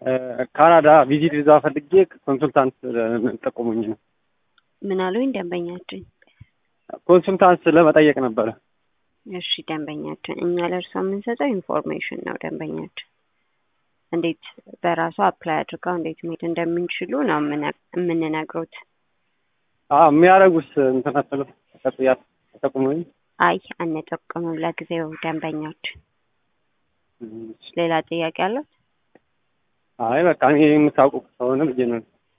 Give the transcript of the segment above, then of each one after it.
ካናዳ ቪዚት ቪዛ ፈልጌ ኮንሱልታንት ጠቁሙኝ ነው። ምን አሉኝ ደንበኛችን? ኮንሱልታንስ ለመጠየቅ ነበረ። እሺ ደንበኛችን፣ እኛ ለእርሷ የምንሰጠው ኢንፎርሜሽን ነው። ደንበኛችን እንዴት በራሷ አፕላይ አድርገው እንዴት መሄድ እንደምንችሉ ነው የምንነግሩት። የሚያደርጉስ እንትናቸው ተጠቅያት ተጠቁሙኝ። አይ አንጠቅምም ለጊዜው ደንበኛችን። ሌላ ጥያቄ አለው? አይ በቃ እኔ የምታውቁ ከሆነ ብዬ ነው።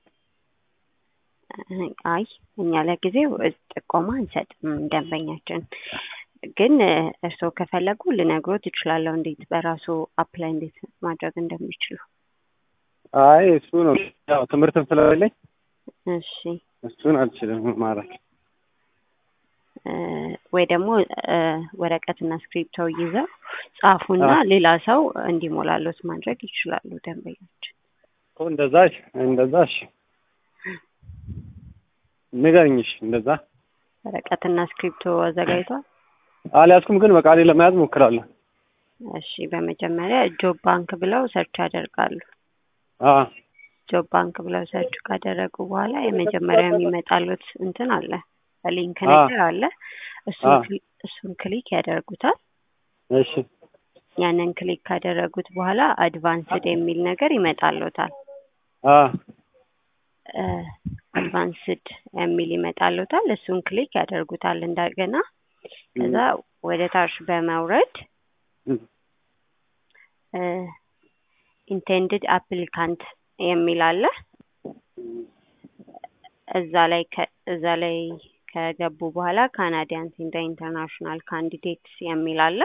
አይ እኛ ለጊዜው ጥቆማ አንሰጥም ደንበኛችን። ግን እርስዎ ከፈለጉ ልነግሮት እችላለሁ እንዴት በራሱ አፕላይ እንዴት ማድረግ እንደሚችሉ። አይ እሱ ነው ያው ትምህርትም ስለሌለኝ እሺ እሱን አልችልም ማድረግ። ወይ ደግሞ ወረቀትና ስክሪፕቶ ይዘው ጻፉና ሌላ ሰው እንዲሞላሎት ማድረግ ይችላሉ ደንበኞች። እኮ እንደዛ እንደዛ እሺ ንገሪኝ። እሺ እንደዛ ወረቀትና ስክሪፕቶ አዘጋጅቷል? አልያዝኩም፣ ግን በቃሌ ለመያዝ ሞክራለሁ። እሺ በመጀመሪያ ጆብ ባንክ ብለው ሰርች ያደርጋሉ። አዎ ጆብ ባንክ ብለው ሰርች ካደረጉ በኋላ የመጀመሪያ የሚመጣሉት እንትን አለ ሊንክ ነገር አለ። እሱን ክሊክ ያደርጉታል። እሺ ያንን ክሊክ ካደረጉት በኋላ አድቫንስድ የሚል ነገር ይመጣልዎታል። አዎ አድቫንስድ የሚል ይመጣልዎታል። እሱን ክሊክ ያደርጉታል እንደገና። ከዛ ወደ ታች በመውረድ ኢንቴንድድ አፕሊካንት የሚል አለ። እዛ ላይ እዛ ላይ ከገቡ በኋላ ካናዲያንስ ኢንደ ኢንተርናሽናል ካንዲዴትስ የሚል አለ።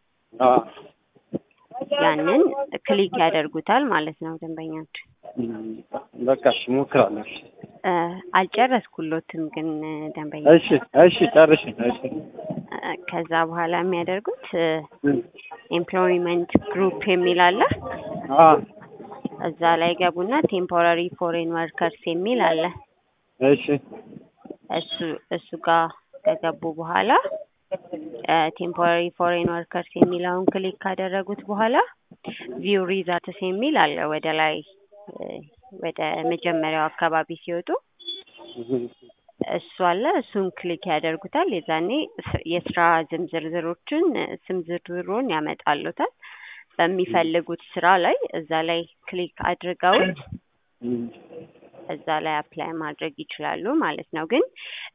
ያንን ክሊክ ያደርጉታል ማለት ነው ደንበኞች። በቃ እሺ እሞክራለሁ። አልጨረስኩሎትም ግን ደንበኛ። እሺ እሺ ጨርሽ። እሺ ከዛ በኋላ የሚያደርጉት ኤምፕሎይመንት ግሩፕ የሚል አለ። እዛ ላይ ገቡና ቴምፖራሪ ፎሬን ወርከርስ የሚል አለ። እሺ እሱ እሱ ጋር ከገቡ በኋላ ቴምፖራሪ ፎሬን ወርከርስ የሚለውን ክሊክ ካደረጉት በኋላ ቪው ሪዛልትስ የሚል አለ ወደ ላይ ወደ መጀመሪያው አካባቢ ሲወጡ እሱ አለ። እሱን ክሊክ ያደርጉታል። የዛኔ የስራ ዝም ዝርዝሮችን ስም ዝርዝሩን ያመጣሉታል። በሚፈልጉት ስራ ላይ እዛ ላይ ክሊክ አድርገውት እዛ ላይ አፕላይ ማድረግ ይችላሉ ማለት ነው። ግን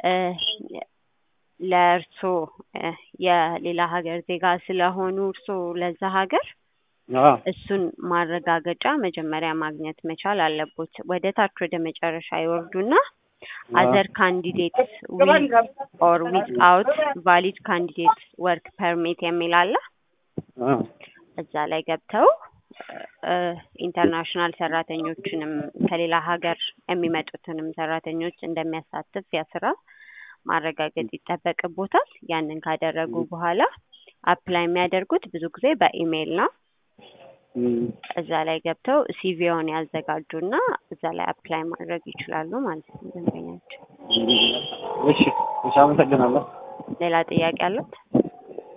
ለእርሶ የሌላ ሀገር ዜጋ ስለሆኑ እርሶ ለዛ ሀገር እሱን ማረጋገጫ መጀመሪያ ማግኘት መቻል አለቦት። ወደ ታች ወደ መጨረሻ ይወርዱና አዘር ካንዲዴትስ ዊዝ ኦር ዊዝ አውት ቫሊድ ካንዲዴት ወርክ ፐርሚት የሚል አለ። እዛ ላይ ገብተው ኢንተርናሽናል ሰራተኞችንም ከሌላ ሀገር የሚመጡትንም ሰራተኞች እንደሚያሳትፍ ያ ስራ ማረጋገጥ ይጠበቅቦታል። ያንን ካደረጉ በኋላ አፕላይ የሚያደርጉት ብዙ ጊዜ በኢሜይል ነው። እዛ ላይ ገብተው ሲቪውን ያዘጋጁና እዛ ላይ አፕላይ ማድረግ ይችላሉ ማለት ነው ደንበኛቸው። እሺ እሺ፣ አመሰግናለሁ። ሌላ ጥያቄ አለት?